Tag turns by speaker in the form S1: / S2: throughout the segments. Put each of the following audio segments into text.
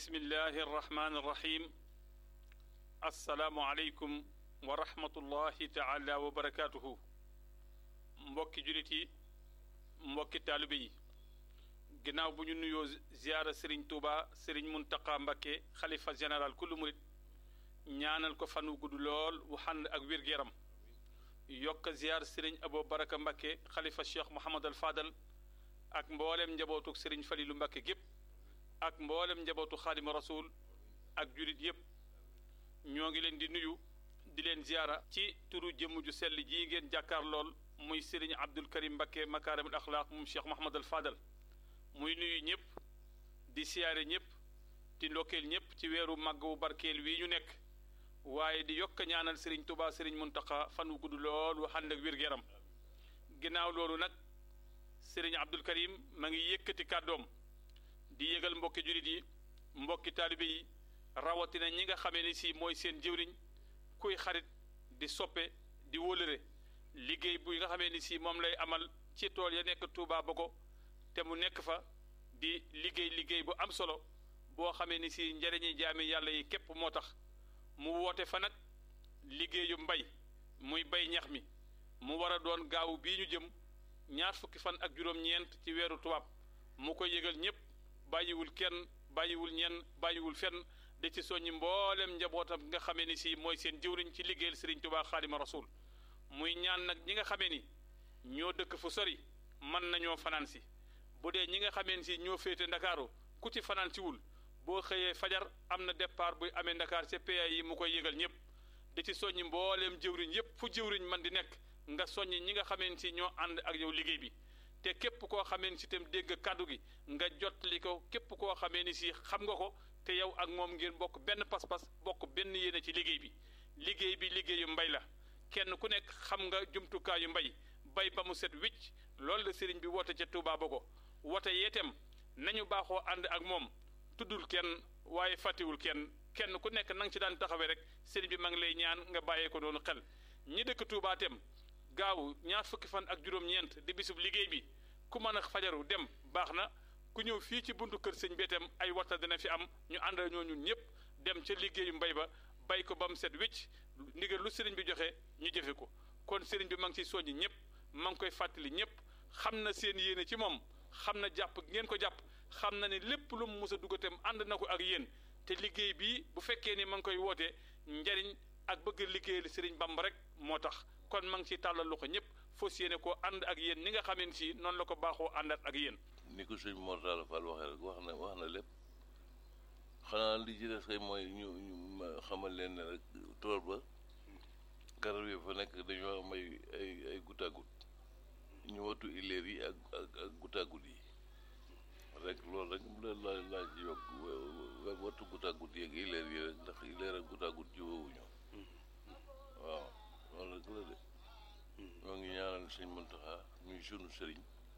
S1: bismillahi arrahmani irrahim assalaamu aleykum wa rahmatullahi taala wa barakatuhu mbokki julit yi mbokki taalibe yi ginnaaw bu ñu nuyoo ziyaara sëriñ tuuba sëriñ muntaqa mbakke xalifa général kullu murit ñaanal ko fan wu gudd lool wu xànd ak wér-gu-yaram yokk ziyaar sëriñ abo baraka mbakke xalifa cheikh mohamad al fadal ak mboolem njabootu sëriñ falilu mbakke gépp ak mboolem njabootu xaadima rasul ak julit yépp ñoo ngi leen di nuyu di leen ziyaara ci turu jëmm ju sell jii ngeen jàkkaar lool muy sëriñ abdul karim mbakke makaarimul axlaaq moom cheikh mohamad al fadal muy nuyu ñëpp di siyaare ñëpp di ndokkeel ñëpp ci weeru màgg wu barkeel wii ñu nekk waaye di yokk ñaanal sëriñ tubaa sëriñ muntaqa fan wu gudd lool wu ànd ak wér-gu-yaram ginnaaw loolu nag sëriñ abdul karim ma ngi yëkkati kàddoom di yëgal mbokki jullit yi mbokki taalibe yi rawatina ñi nga xamee ni si mooy seen jëwriñ kuy xarit di soppe di wólëre liggéey bu nga xamee ni si moom lay amal ci tool ya nekk Touba Bogo te mu nekk fa di liggéey liggéey bu am solo boo xamee ni si njëriñi jaami yàlla yi képp moo tax mu woote fa nag liggéeyu mbay muy bay ñax mi mu war a doon gaawu bii ñu jëm ñaar fukki fan ak juróom-ñeent ci weeru tubaab mu ko yëgal ñëpp bàyyiwul kenn bàyyiwul ñenn bàyyiwul fenn da ci soññi mboolem njabootam nga xamee ni si mooy seen jëwriñ ci liggéeyal Sëriñ Tuubaa Xaadima Rasuul muy ñaan nag ñi nga xamee ni ñoo dëkk fu sori mën nañoo fanaan si bu dee ñi nga xamee ni si ñoo féete ndakaaru ku ci fanaan si wul boo xëyee fajar am na départ buy amee ndakaar ca PA yi mu koy yëgal ñëpp da ci soññi mbooleem jëwriñ yëpp fu jëwriñ man di nekk nga soññi ñi nga xamee ni si ñoo ànd ak yow liggéey bi te képp koo xamee ni si itam dégg kàddu gi nga jottali ko képp koo xamee ni si xam nga ko te yow ak moom ngeen bokk benn pas-pas bokk benn yéene ci liggéey bi liggéey bi liggéeyu mbay la kenn ku nekk xam nga jumtukaayu mbay bay ba mu set wicc loolu la sëriñ bi woote ca Touba Bogo woote yeetem nañu baaxoo ànd ak moom tuddul kenn waaye fàttewul kenn kenn ku nekk na nga ci daan taxawee rek sëriñ bi ma ngi lay ñaan nga bàyyee ko noonu xel ñi dëkk Touba tem gaaw ñaar fukki fan ak juróom-ñeent di bisub liggéey bi ku mën a fajaru dem baax na ku ñëw fii ci buntu kër sëñ bi itam ay waxta dina fi am ñu ànd ñoo ñun ñëpp dem ca liggéeyu mbay ba bay ko ba mu set wicc ndigal lu sëriñ bi joxe ñu jëfe ko kon sëriñ bi ma ngi ciy soññi ñëpp ma ngi koy fàttali ñëpp xam na seen yéene ci moom xam na jàpp ngeen ko jàpp xam na ne lépp lu mu mës a dugg itam ànd na ko ak yéen te liggéey bii bu fekkee ni ma ngi koy wootee njariñ ak bëgg liggéeyal sëriñ Bamba rek moo tax kon ma ngi ciy tàllal loxo ñëpp fas yéene koo ànd ak yéen ni nga xamee ni si noonu la ko baaxoo àndat ak yéen.
S2: ni ko sëñ Mor Talla Fall waxee rek wax na wax na lépp xanaa li ci des kay mooy ñu ñu xamal leen ne rek tool ba garab yi fa nekk dañoo am ay ay ay goutte à goutte ñu wattu ileer yi ak ak ak goutte à goutte yi rek loolu rek la la laa ci yokk wattu goutte à goutte yi ak ileer yi rek ndax ileer ak goutte à goutte jiwowuñu waaw loolu rek la de ñoo ngi ñaanal sëñ Muntaxa muy sunu sëriñ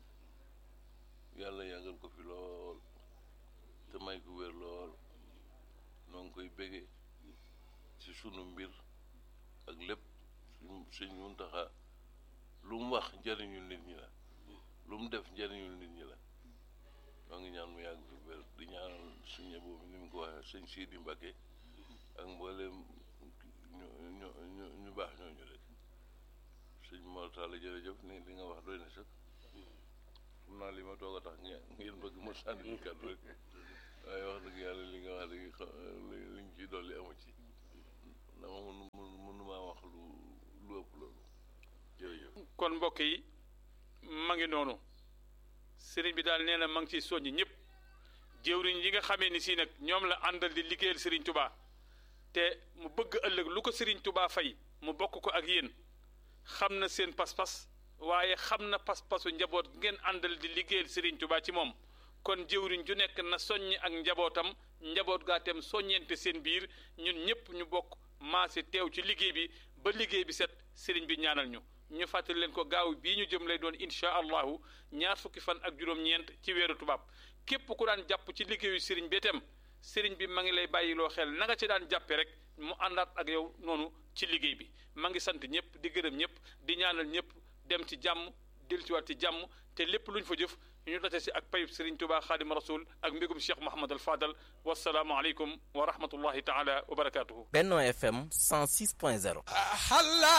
S2: yàlla yàggal ko fi lool te may ko wér lool noo ngi koy bége ci sunu mbir ak lépp sëñ Muntaxa lu mu wax njëriñul nit ñi la lu mu def njëriñul nit ñi la ñoo ngi ñaan mu yàgg fi wér di ñaanal suñu boobu ni mu ko waxee sëñ Sidi Mbacke ak mboolem ñu ñu ñu ñu baax ñooñu rek sëñ Mor Talla jërëjëf ni li nga wax doy na sax xam naa li ma toog a tax ngeen bëgg ma sànni ñu kàddu rek waaye wax dëgg yàlla li nga wax léegi li ñu ciy dolli amu ci dama mun mënu maa wax lu lu ëpp loolu jërëjëf
S1: kon mbokk yi ma ngi noonu sëriñ bi daal nee na ma ngi ciy soññi ñëpp jëwriñ yi nga xamee ni si nag ñoom la àndal di liggéeyal sëriñ Touba te mu bëgg ëllëg lu ko sëriñ Touba fay mu bokk ko ak yéen xam na seen pas-pas waaye xam na pas-pasu njaboot ngeen àndal di liggéeyal Serigne Touba ci moom kon jëwriñ ju nekk na soññ ak njabootam njaboot gaa tem soññente seen biir ñun ñëpp ñu bokk maase teew ci liggéey bi ba liggéey bi set Serigne bi ñaanal ñu ñu fàttali leen ko gaaw bii ñu jëm lay doon incha allahu ñaar fukki fan ak juróom-ñeent ci weeru tubaab képp ku daan jàpp ci liggéeyu Serigne bi itam Serigne bi ma ngi lay bàyyiloo xel na nga ci daan jàppe rek mu àndaat ak yow noonu ci liggéey bi ma ngi sant ñëpp di gërëm ñëpp di ñaanal ñëpp dem ci jàmm dellusiwaat ci jàmm te lépp luñ fa jëf ñu date si ak payub Serigne Touba Xaadim Rasul ak mbégum Cheikh Mouhamad al Fadal wasalaamu aleykum wa rahmatullahi taala wa barakaatuhu
S3: Benno FM 106.0